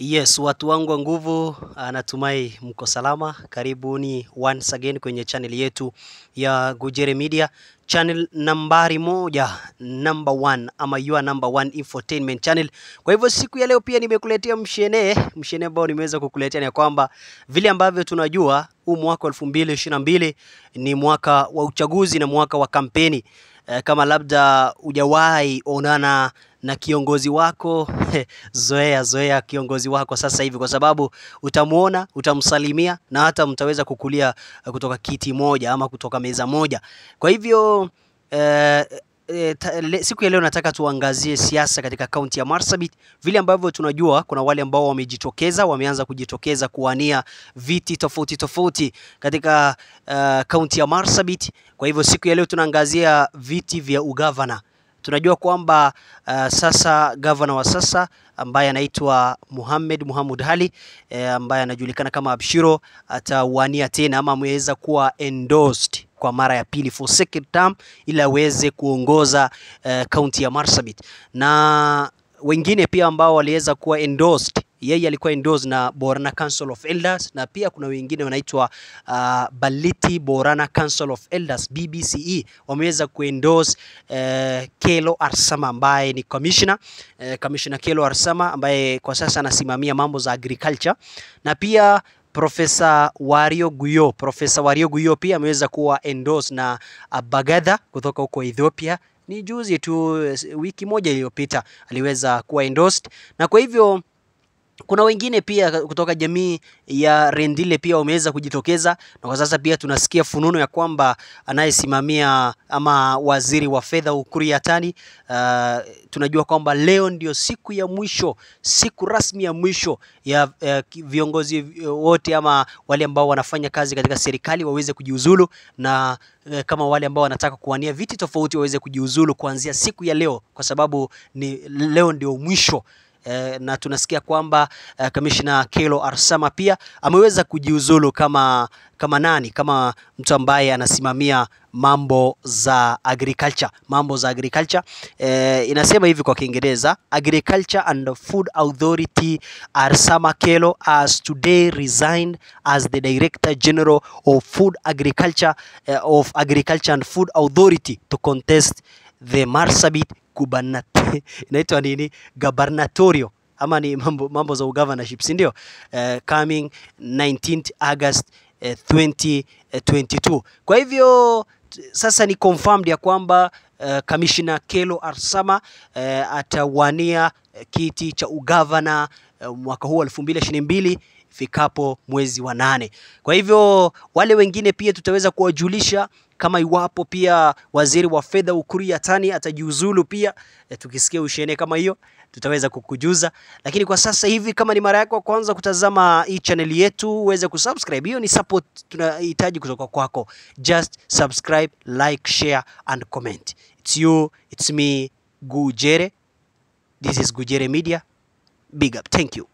Yes, watu wangu wa nguvu, ah, natumai mko salama. Karibuni once again kwenye channel yetu ya Gujere Media, channel nambari moja, number one ama your number one infotainment channel. Kwa hivyo siku ya leo pia nimekuletea mshene mshene ambao nimeweza kukuletea ni ya kwamba vile ambavyo tunajua huu mwaka wa elfu mbili ishirini na mbili ni mwaka wa uchaguzi na mwaka wa kampeni. Eh, kama labda hujawahi onana na kiongozi wako zoea zoea kiongozi wako sasa hivi, kwa sababu utamwona, utamsalimia na hata mtaweza kukulia eh, kutoka kiti moja ama kutoka meza moja. Kwa hivyo eh, eh, ta- le- siku ya leo nataka tuangazie siasa katika kaunti ya Marsabit. Vile ambavyo tunajua kuna wale ambao wamejitokeza, wameanza kujitokeza kuwania viti tofauti tofauti katika eh, kaunti ya Marsabit. Kwa hivyo siku ya leo tunaangazia viti vya ugavana. Tunajua kwamba uh, sasa gavana wa sasa ambaye anaitwa Mohamed Mohamud Ali eh, ambaye anajulikana kama Abshiro atawania tena ama ameweza kuwa endorsed kwa mara ya pili for second term ili aweze kuongoza eh, kaunti ya Marsabit na wengine pia ambao waliweza kuwa endorsed yeye alikuwa endorsed na Borana Council of Elders na pia kuna wengine wanaitwa uh, Baliti Borana Council of Elders BBCE wameweza kuendorse uh, Kelo Arsama ambaye ni commissioner uh, commissioner Kelo Arsama ambaye kwa sasa anasimamia mambo za agriculture na pia Profesa Wario Guyo, Profesa Wario Guyo pia ameweza kuwa endorsed na uh, Bagadha kutoka huko Ethiopia. Ni juzi tu, eh, wiki moja iliyopita aliweza kuwa endorsed, na kwa hivyo kuna wengine pia kutoka jamii ya Rendile pia wameweza kujitokeza, na kwa sasa pia tunasikia fununu ya kwamba anayesimamia ama waziri wa fedha Ukur Yatani, uh, tunajua kwamba leo ndio siku ya mwisho, siku rasmi ya mwisho ya uh, viongozi wote ama wale ambao wanafanya kazi katika serikali waweze kujiuzulu na eh, kama wale ambao wanataka kuwania viti tofauti waweze kujiuzulu kuanzia siku ya leo, kwa sababu ni leo ndio mwisho eh, na tunasikia kwamba eh, kamishna Kelo Arsama pia ameweza kujiuzulu kama kama nani, kama mtu ambaye anasimamia mambo za agriculture, mambo za agriculture eh, inasema hivi kwa Kiingereza, Agriculture and Food Authority Arsama Kelo has today resigned as the Director General of Food Agriculture eh, of Agriculture and Food Authority to contest the Marsabit gubernatorial inaitwa nini gubernatorio ama ni mambo, mambo za ugovernorship si ndio? Eh, coming 19th August eh, 2022. Kwa hivyo t- sasa ni confirmed ya kwamba eh, Commissioner Kelo Arsama eh, atawania eh, kiti cha ugavana eh, mwaka huu 2022 ifikapo mwezi wa nane. Kwa hivyo wale wengine pia tutaweza kuwajulisha kama iwapo pia waziri wa fedha Ukur Yatani atajiuzulu pia, e, tukisikia ushene kama hiyo tutaweza kukujuza. Lakini kwa sasa hivi, kama ni mara yako ya kwanza kutazama hii channel yetu, uweze kusubscribe. Hiyo ni support tunahitaji kutoka kwako. Just subscribe, like, share and comment. It's you, it's me, Gujere. This is Gujere Media. Big up. Thank you.